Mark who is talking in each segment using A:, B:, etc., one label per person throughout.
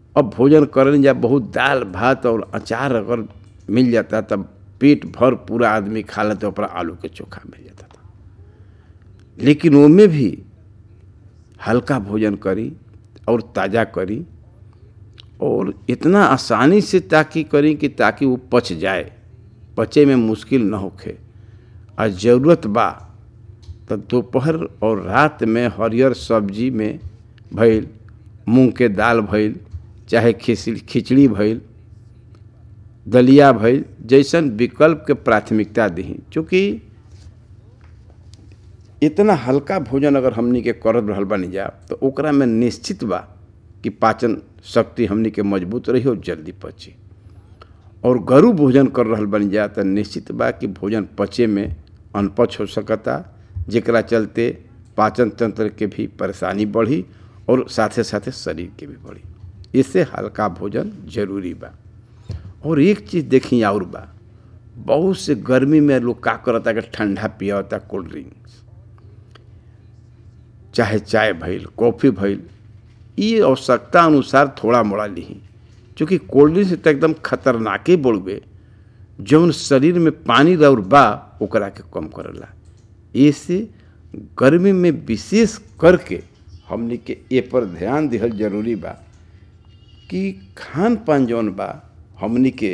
A: अब भोजन करने जा बहुत दाल भात और अचार अगर मिल जाता तब पेट भर पूरा आदमी खा लेते ऊपर आलू के चोखा मिल जाता था लेकिन उनमें भी हल्का भोजन करी और ताज़ा करी और इतना आसानी से ताकि करी कि ताकि वो पच जाए पचे में मुश्किल न होखे आ ज़रूरत बा तो दोपहर और रात में हरियर सब्जी में भइल मूंग के दाल भइल चाहे खिचड़ी खिचड़ी भइल दलिया भइल जैसन विकल्प के प्राथमिकता दी चूँकि इतना हल्का भोजन अगर हमनी के करत रहल बानी जा तो ओकरा में निश्चित बा कि पाचन शक्ति हमनी के मजबूत रही और जल्दी पची और गरु भोजन कर रहल बन जा तो निश्चित बा कि भोजन पचे में अनपच हो सकता जेकरा चलते पाचन तंत्र के भी परेशानी बढ़ी और साथे साथे शरीर के भी बढ़ी इससे हल्का भोजन जरूरी बा और एक चीज़ देखी और बा बहुत से गर्मी में लोग का करता कि ठंडा पियाता कोल्ड ड्रिंक्स चाहे चाय भइल कॉफ़ी भइल ये आवश्यकता अनुसार थोड़ा मोड़ा ली चूँकि कोल्ड ड्रिंक्स तो एकदम खतरनाके बोलबे जौन शरीर में पानी और बा ओकरा के कम करेला ऐसे गर्मी में विशेष करके हमनी के ए पर ध्यान दिहल जरूरी बा कि खान पान जौन बा हमनी के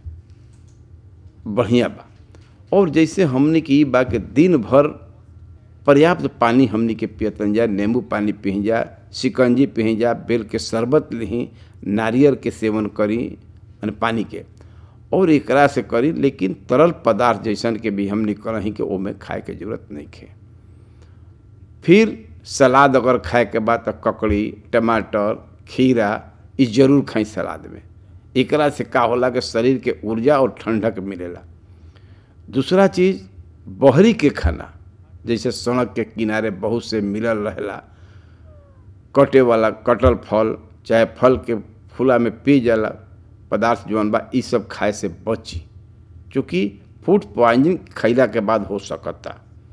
A: बढ़िया बा और जैसे हमनी के ई बा कि दिन भर पर्याप्त पानी हमनी के पियतन जा नींबू पानी पी जा शिकंजी पी जा बेल के शरबत ली नारियल के सेवन करी यानी पानी के और एकरा से करी लेकिन तरल पदार्थ जैसन के भी हमनी करही कि ओमे खाए के जरूरत नहीं खे फिर सलाद अगर खाए के बाद तो ककड़ी टमाटर खीरा ई जरूर खाई सलाद में एकरा से का होला कि शरीर के ऊर्जा और ठंडक मिलेला दूसरा चीज़ बहरी के खाना जैसे सड़क के किनारे बहुत से मिलल रहेला कटे वाला कटल फल चाहे फल के फूला में पी जाला पदार्थ जौन बा ई सब खाए से बची चूँकि फूड पॉइजनिंग खैला के बाद हो सकता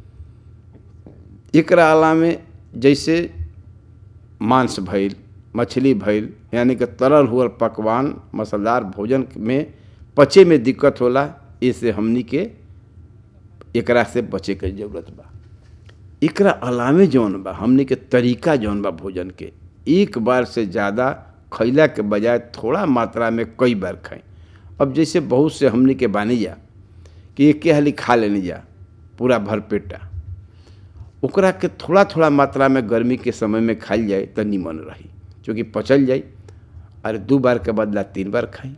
A: एकरा अलावे जैसे मांस भइल मछली भइल यानी कि तरल हुआ पकवान मसालेदार भोजन में पचे में दिक्कत होला इससे हमनी के एकरा से बचे के जरूरत बा एकरा अलावे जौन बा हमनी के तरीका जौन बा भोजन के एक बार से ज़्यादा खैला के बजाय थोड़ा मात्रा में कई बार खाएं अब जैसे बहुत से हमनी के बानी जा कि एक हाली खा लेनी जा पूरा भर पेटा ओकरा के थोड़ा थोड़ा मात्रा में गर्मी के समय में खाइल जाए तो निमन रही क्योंकि पचल जाए अरे दो बार के बदला तीन बार खाई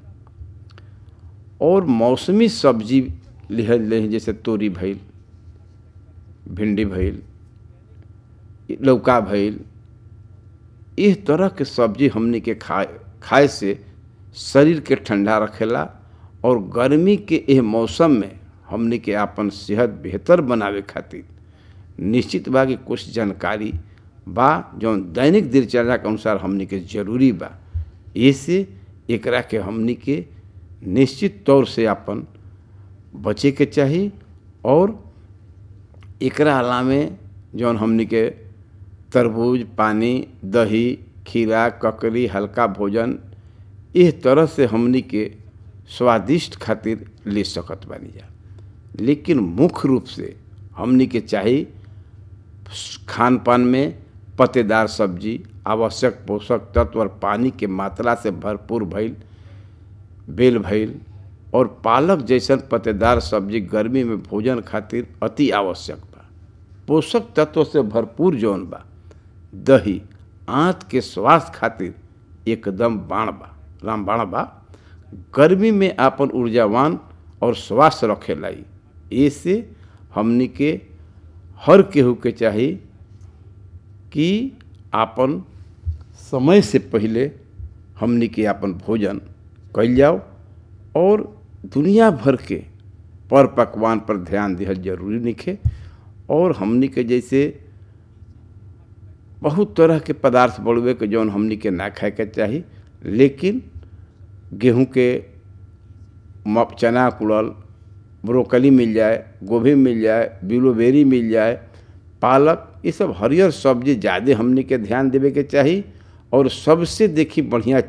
A: और मौसमी सब्जी लिहल ले जैसे तोरी भइल भिंडी भइल लौका भइल इस तरह के सब्जी हमनी के खाए खाए से शरीर के ठंडा रखेला और गर्मी के यह मौसम में हमनी के आपन सेहत बेहतर बनावे खातिर निश्चित बा कि कुछ जानकारी बा जौन दैनिक दिनचर्या के अनुसार हमनी के जरूरी बा ऐसे एकरा के हमनी के निश्चित तौर से अपन बचे के चाही और एकरा अलावे जौन हमनी के तरबूज पानी दही खीरा ककड़ी हल्का भोजन इस तरह से हमनी के स्वादिष्ट खातिर ले सकत बानी जा लेकिन मुख्य रूप से हमनी के चाही खान पान में पत्तेदार सब्जी आवश्यक पोषक तत्व और पानी के मात्रा से भरपूर भइल बेल भइल और पालक जैसन पत्तेदार सब्जी गर्मी में भोजन खातिर अति आवश्यक बा पोषक तत्व से भरपूर जौन बा दही आँत के स्वास्थ्य खातिर एकदम बाण बा रामबाण बा गर्मी में आपन ऊर्जावान और स्वास्थ्य रखे लाई ऐसे हमनी के हर केहू के चाही कि आपन समय से पहले हमनी के आपन भोजन कल जाओ और दुनिया भर के पर पकवान पर ध्यान दिहल जरूरी निखे और हमनी के जैसे बहुत तरह के पदार्थ बढ़ुए के जौन हमनी के ना खाए के चाही लेकिन गेहूं के चना कुड़ल ब्रोकली मिल जाए गोभी मिल जाए ब्लूबेरी मिल जाए पालक ये सब हरियर सब्जी ज़्यादा हमनी के ध्यान देवे के चाही और सबसे देखी बढ़िया